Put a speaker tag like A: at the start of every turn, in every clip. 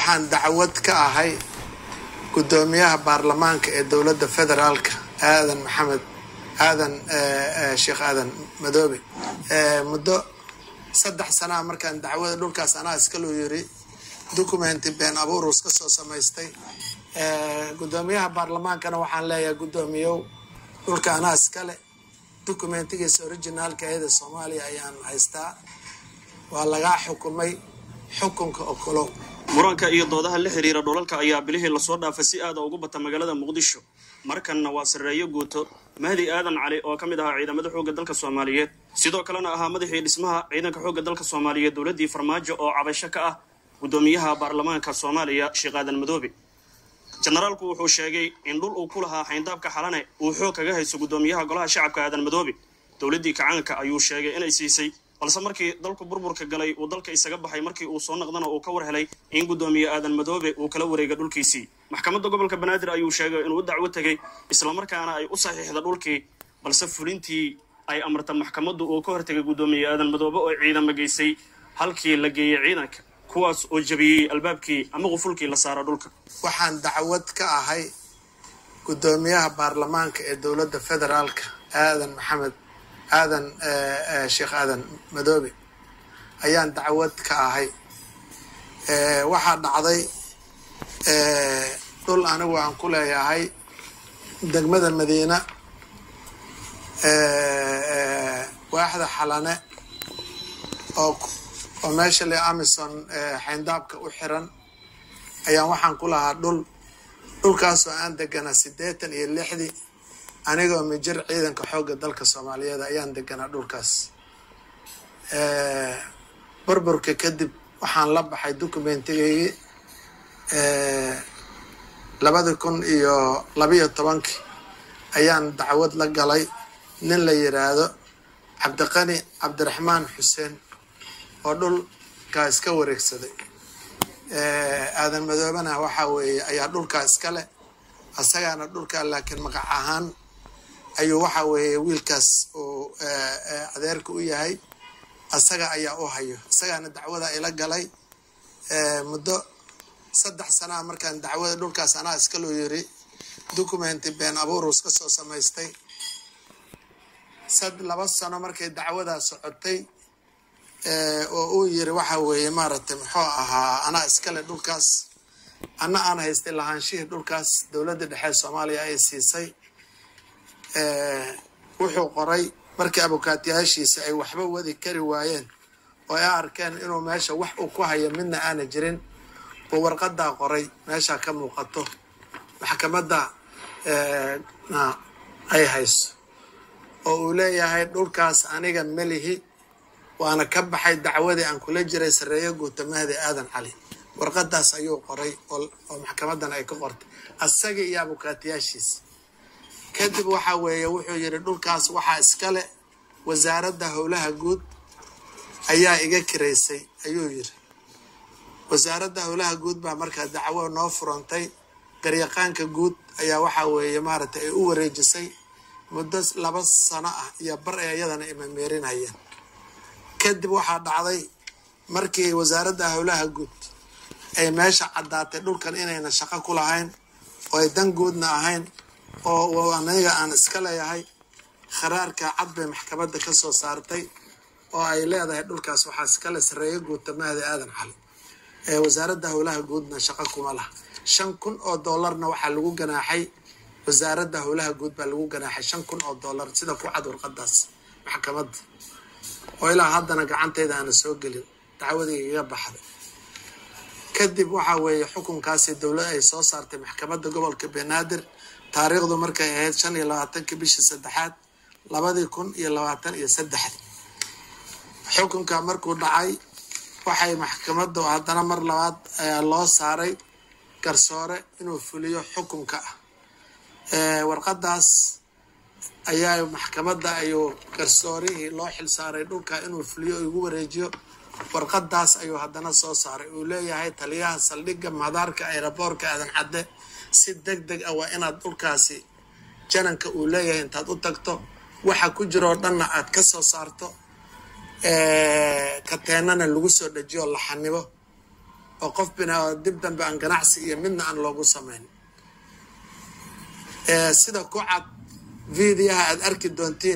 A: waxaan dacwad ka ahay guddoomiyaha baarlamaanka ee dowladda federaalka aadan maxamed aadan sheekh aadan madoobe muddo saddex sanaa markaan dacwada dhulkaas anaa iskaloo yiri documenti been abuurus ka soo samaystay guddoomiyaha baarlamaankana waxaan leeyahay guddoomiyow dhulka anaa iskale documentigiisa originaalka eeda soomaaliya ayaan haystaa waa lagaa xukumay xukunka okolow
B: muranka iyo doodaha la xiriira dhulalka ayaa bilihii lasoo dhaafay si aada ugu bata magaalada muqdisho markanna waa sarreeyo guuto mahdi aadan cali oo ka mid ahaa ciidamada xoogga dalka soomaaliyeed sidoo kalena ahaa madaxii dhismaha ciidanka xoogga dalka soomaaliyeed dowladdii farmaajo oo cabasho ka ah guddoomiyaha baarlamaanka soomaaliya sheekh aadan madoobe jenaraalku wuxuu sheegay in dhul uu ku lahaa xayndaabka xalane uu xoog kaga hayso guddoomiyaha golaha shacabka aadan madoobe dowladdii kacaanka ayuu sheegay inay siisay balse markii dalku burburka galay uu dalka isaga baxay markii uu soo naqdana uu ka war helay in guddoomiye aadan madoobe uu kala wareega dhulkiisii maxkamadda gobolka banaadir ayuu sheegay inuu dacwo tegay islamarkaana ay u saxiixda dhulkii balse fulintii ay amarta maxkamaddu uu ka hortegay guddoomiye aadan madoobe oo ciidama geysay halkii la geeyey ciidanka kuwaas oo jabiyey albaabkii ama qufulkii la saara dhulka
A: waxaan dacwad ka ahay guddoomiyaha baarlamaanka ee dowladda federaalka aadan maxamed aadan sheekh aadan madoobe ayaan dacwad ka ahay waxaa dhacday dhul anigu aan ku leeyahay degmada madiina waaxda xalane oo oo meesha le amison xayndaabka u xiran ayaan waxaan ku lahaa dhul dhulkaasoo aan deganaa siddeetan iyo lixdii anigoo mijir ciidanka xoogga dalka soomaaliyeed ayaan deganaa dhulkaas burburka kadib waxaan la baxay documentigaygii labadi kun iyo labiyo tobankii ayaan dacwad la galay nin la yiraahdo cabdiqani cabdiraxmaan xuseen oo dhulkaa iska wareegsaday aadan madoobena waxaa weeye ayaa dhulkaa iska leh asagaana dhulkaa laakiin magac ahaan ayuu waxa weeye wiilkaas uu adeerka u yahay asaga ayaa u hayo isagaana dacwada ila galay muddo saddex sanaa markaan dacwada dhulkaas anaa iskaloo yiri documenti been abuurus ka soo samaystay sad laba sano markay dacwadaa socotay oo uu yiri waxa weeye maaragtay muxuu ahaa anaa iskale dhulkaas anna aan haystay lahaanshihii dhulkaas dowladda dhexe soomaaliya ay siisay wuxuu qoray markii abukaatiyaashiisa ay waxba wadi kari waayeen oo ay arkeen inuu meesha wax uu ku hayo midna aana jirin uu warqadaa qoray meeshaa ka muuqato maxkamadda ay hayso oo uu leeyahay dhulkaas aniga melihi waana ka baxay dacwadii aan kula jiray sarreeyo guuta mahdi aadan cali warqadaas ayuu qoray oo maxkamadan ay ka qortay asaga iyo abukaatiyaashiisa kadib waxa weeye wuxuu yidhi dhulkaas waxaa iskale wasaaradda howlaha guud ayaa iga kiraysay ayuu yidhi wasaaradda howlaha guud baa markaa dacwo noo furantay garyaqaanka guud ayaa waxa weeye maaragtay ay u wareejisay muddo laba sano ah iyo bar ee iyadana imameerinayeen kadib waxaa dhacday markii wasaaradda howlaha guud ay meesha caddaatay dhulkan inayna shaqo ku lahayn oo ay dan guudna ahayn oo aniga aan iska leeyahay kharaarka cad bay maxkamadda ka soo saartay oo ay leedahay dhulkaas waxaa iskale sarreeyo guuta mahdi aadan cali ee wasaaradda howlaha guudna shaqo kuma laha shan kun oo doolarna waxaa lagu ganaaxay wasaaradda howlaha guud baa lagu ganaaxay shan kun oo doolar sida ku cad warqadaas maxkamadda oo ilaa haddana gacantayda aana soo gelin dacwadii igaga baxday kadib waxaa weeye xukunkaasi dowlad ay soo saartay maxkamadda gobolka banaadir taariikhdu markay ahayd shan iyo labaatankii bishii saddexaad labadii kun iyo labaatan iyo saddexdi xukunka markuu dhacay waxay maxkamaddu haddana mar labaad ayaa loo saaray garsoore inuu fuliyo xukunka ah warqadaas ayaa maxkamadda ayuu garsoorihii loo xilsaaray dhulka inuu fuliyo o igu wareejiyo warqadaas ayuu haddana soo saaray uu leeyahay taliyaha saldhigga madaarka aeroboorka aadan cadde si deg deg ah waa inaad dhulkaasi jananka uu leeyahay intaad u tagto waxa ku jiroo dhanna aad ka soo saarto kateenana lagu soo dhajiyo la xanibo oo qof bina dib dambe aan ganacsi iyo midna aan loogu samayn sida ku cad videoha aada arki doontiin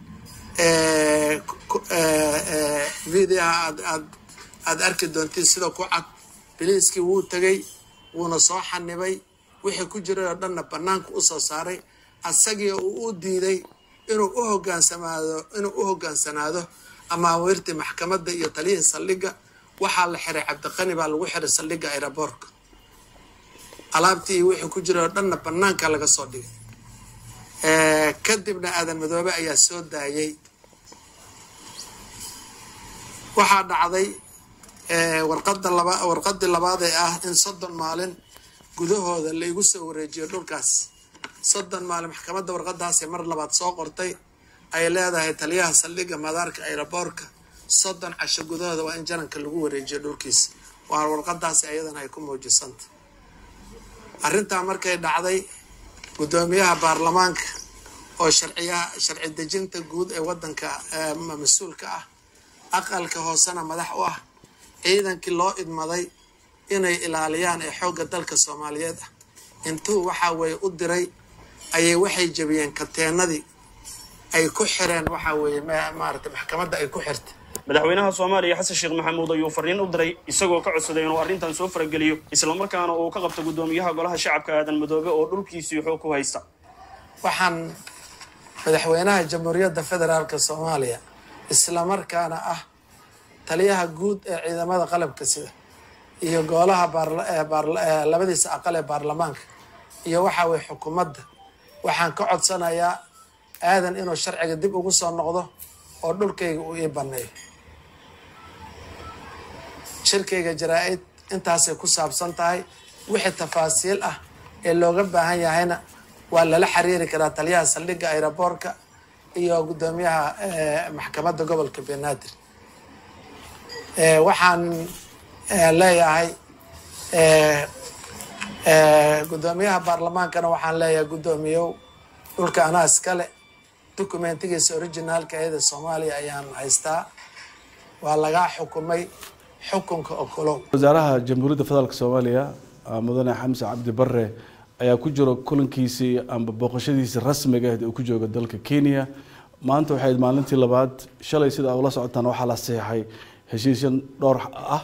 A: videoha aad aad aada arki doontiin sida ku cad biliiskii wuu tegay wuuna soo xanibay wixii ku jiray oo dhanna banaanka usoo saaray asagii uu u diiday inuu u hogaansamaado inuu u hogaansanaado amaawiirtii maxkamadda iyo taliyihii saldhigga waxaa la xiray cabdiqani baa lagu xiray saldhigga aeroboortka alaabtii iyo wixii ku jiray oo dhanna banaanka laga soo dhigay kadibna aadan madoobe ayaa soo daayay waxaa dhacday warqada laba warqadii labaad ee ah in soddon maalin gudahooda laigu soo wareejiyo dhulkaas soddon maalin maxkamadda warqadaasay mar labaad soo qortay ay leedahay taliyaha saldhigga madaarka aeroboortka soddon casho gudahooda waa in jananka lagu wareejiyo dhulkiisa waa warqadaasi ayadana ay ku muujisanta arrintaa markay dhacday guddoomiyaha baarlamaanka oo sharciyaha sharci dejinta guud ee waddanka mas-uulka ah aqalka hoosena madax u ah ciidankii loo idmaday inay ilaaliyaan ee xoogga dalka soomaaliyeed ah intuu waxaa weeye u diray ayay waxay jabiyeen kateenadii ay ku xireen waxaa weeye maarata maxkamadda ay ku xirtay
B: madaxweynaha soomaaliya xasan sheekh maxamuud ayuu fariin u diray isagoo ka codsaday inuu arrintan soo farageliyo islamarkaana uu ka qabto guddoomiyaha golaha shacabka aadan madoobe oo dhulkiisii xoog ku haysta
A: waxaan madaxweynaha jamhuuriyadda federaalka soomaaliya islamarkaana ah taliyaha guud ee ciidamada qalabka sida iyo goolaha labadiisa aqal ee baarlamaanka iyo waxaa weye xukuumadda waxaan ka codsanayaa aadan inuu sharciga dib ugu soo noqdo oo dhulkayga uu ii baneeyo shirkayga jaraa-id intaasay ku saabsan tahay wixii tafaasiil ah ee looga baahan yahayna waa lala xiriiri karaa taliyaha saldhigga aeroboortka iyo guddoomiyaha maxkamadda gobolka banaadir waxaan leeyahay guddoomiyaha baarlamaankana waxaan leeyahay guddoomiyow dhulka anaa iskale documentigiisa originaalka eeda soomaaliya ayaan haystaa waa lagaa xukumay xukunka okolow
C: wasaaraha jamhuuriyadda federaalk soomaaliya mudane xamse cabdi bare ayaa ku jiro kulankiisii amba booqashadiisii rasmiga ahed uu ku jooga dalka kenya maanta waxay ayd maalintii labaad shalay sida ula socotaan waxaa la saxeixay heshiisyan dhowr ah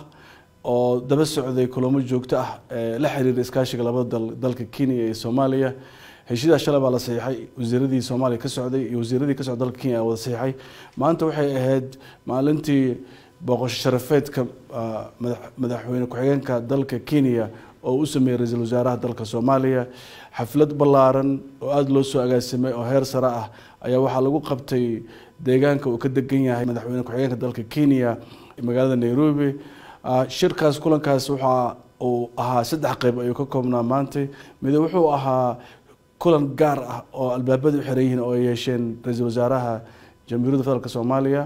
C: oo daba socday kulamo joogto ah ee la xiriira iskaashiga labada dal dalka kenya iyo soomaaliya heshiidaas shalay baa la saxiixay wasiiradii soomaaliya ka socday iyo wasiiradii ka socda dalka kenya ayaa wada saxiixay maanta waxay ahayd maalintii booqasho sharafeedka madaxweyne ku-xigeenka dalka kenya oo u sameeyey ra-iisul wasaaraha dalka soomaaliya xaflad ballaaran oo aada loo soo agaasimay oo heer sare ah ayaa waxaa lagu qabtay deegaanka uu ka degan yahay madaxweyne ku-xigeenka dalka kenya magaalada nairobi shirkaas kulankaas waxa uu ahaa saddex qeyb ayuu ka koobnaa maantay mid wuxuu ahaa kulan gaar ah oo albaabada u xiran yihiin oo ay yeesheen ra-iisul wasaaraha jamhuuriyadda federaalk soomaaliya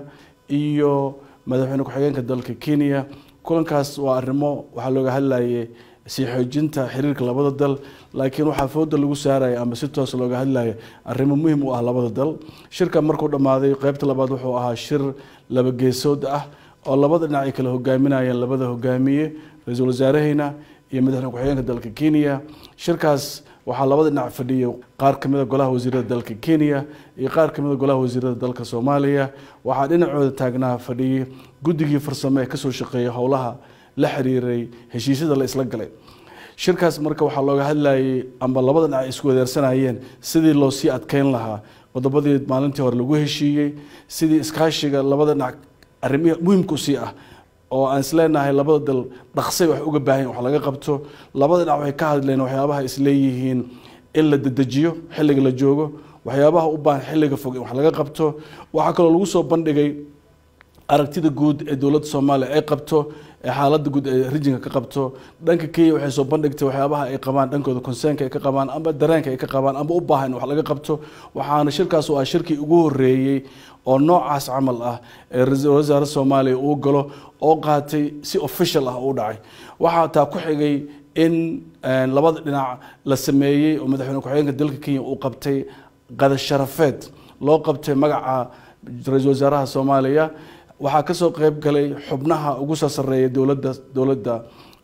C: iyo madaxweyne ku-xigeenka dalka kenya kulankaas waa arrimo waxaa looga hadlayay sii xoojinta xiriirka labada dal laakiin waxaa fooda lagu saaraya ama si toos looga hadlaya arrimo muhim u ah labada dal shirka markuu dhammaaday qeybta labaad wuxuu ahaa shir laba geesood ah oo labada dhinac ay kala hogaaminayeen labada hogaamiye ra-iisul wasaaraheyna iyo madaxweyne ku-xigeenka dalka kenya shirkaas waxaa labada dhinac fadhiyay qaar kamid a golaha wasiirada dalka kenya iyo qaar kamid a golaha wasiirada dalka soomaaliya waxaa dhinacooda taagnaa fadhiyay guddigii farsamo ee kasoo shaqeeyay howlaha la xiriiray heshiisyada la isla galay shirkaas marka waxaa looga hadlayay amba labada dhinac ay isku wadeersanayeen sidii loo sii adkeyn lahaa qodobadii maalintii hore lagu heshiiyey sidii iskaashiga labada dhinac arrimihii muhimka usii ah oo aan isleenahay labada dal dhaqsay wax uga baahan wax laga qabto labada dhinac waxay ka hadleen waxyaabaha isleeyihiin in la dedejiyo xilliga la joogo waxyaabaha u baahan xilliga fog in wax laga qabto waxaa kaloo lagu soo bandhigay aragtida guud ee dowladda soomaaliya ay qabto ee xaaladda guud ee rijinka ka qabto dhanka kenya waxay soo bandhigtay waxyaabaha ay qabaan dhankooda conseenka ay ka qabaan amba dareenka ay ka qabaan amba u baahan in wax laga qabto waxaana shirkaas oo ah shirkii ugu horeeyey oo noocaas camal ah ee ra-iisul wasaare soomaaliya uu galo oo qaatay si official ah u dhacay waxaa taa ku xigay in labada dhinac la sameeyey oo madaxweyne ku-xigeenka dalka kenya uu qabtay qada sharafeed loo qabtay magaca ra-iisul wasaaraha soomaaliya waxaa kasoo qeyb galay xubnaha ugu soo sareeya dowladda dowladda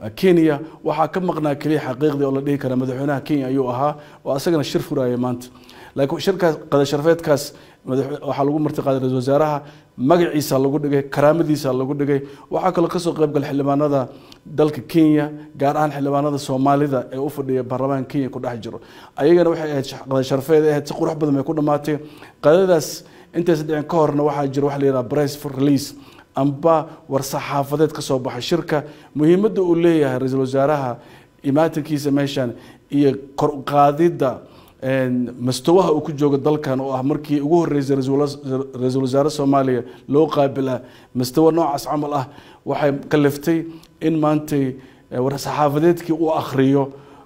C: kenya waxaa ka maqnaa keliya xaqiiqdii oo la dhihi kara madaxweynaha kenya ayuu ahaa oo asagana shir furaya maanta laakiin shirkaas qadasharafeedkaas waxaa lagu martiqaaday ra-isul wasaaraha magaciisa lagu dhigay karaamadiisa lagu dhigay waxaa kaloo kasoo qaybgal xildhibaanada dalka kenya gaar ahaan xildhibaanada soomaalida ee u fadhiya baarlamaanka kenya ku dhex jiro ayagana waxay ahayd qadasharafeed ahayd si qurux badan bay ku dhamaatay qadadaas intaysa dhicin ka horna waxaa jira waxa la yidhaha price for release amba war saxaafadeed ka soo baxay shirka muhiimadda uu leeyahay ra-iisul wasaaraha imaatinkiisa meeshan iyo kor qaadidda mastawaha uu ku joogo dalkan oo ah markii ugu horeysay ra-iisul wasaare soomaaliya loo qaabila mastawa noocaas camal ah waxay kaliftay in maantay war saxaafadeedkii uu akhriyo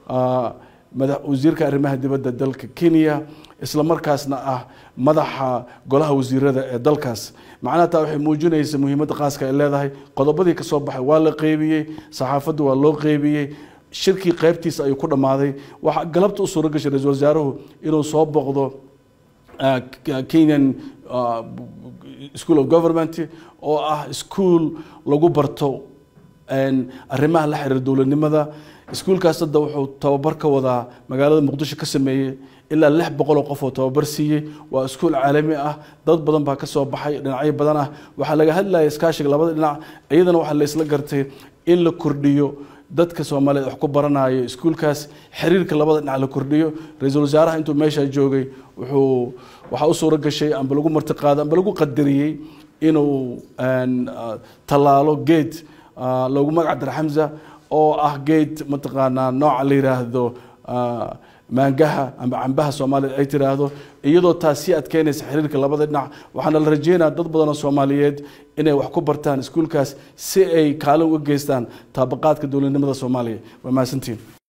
C: wasiirka arrimaha dibadda dalka kenya isla markaasna ah madaxa golaha wasiirada ee dalkaas macnaha taa waxay muujinaysa muhiimadda qaaska ay leedahay qodobadii kasoo baxay waa la qeybiyey saxaafaddu waa loo qeybiyey shirkii qaybtiisa ayuu ku dhammaaday waxaa galabta u suuro gashay ra-isul wasaaruhu inuu soo boqdo kenyan school of government oo ah school lagu barto arrimaha la xiriira dowladnimada iskuulkaas hadda wuxuu tababar ka wadaa magaalada muqdisho ka sameeyey ilaa lix boqol oo qof oo tababar siiyey waa iskuul caalami ah dad badan baa ka soo baxay dhinacyo badan ah waxaa laga hadlaya iskaashiga labada dhinac iyadana waxaa la isla gartay in la kordhiyo dadka soomaaliyeed wax ku baranayo iskuulkaas xiriirka labada dhinac la kordhiyo ra-iisul wasaaraha intuu meesha joogay wuxuu waxaa u suuro gashay amba lagu martiqaaday amba lagu qadariyey inuu tallaalo geed loogu magac dara xamza oo ah geed mataqaanaa nooca la yiraahdo maangaha amba cambaha soomaaliyed ay tiraahdo iyadoo taas sii adkeynaysa xiriirka labada dhinac waxaana la rajeynaya dad badan oo soomaaliyeed inay wax ku bartaan iskuulkaas si ay kaalin uga geystaan taabaqaadka dowladnimada soomaaliya waa mahadsantiin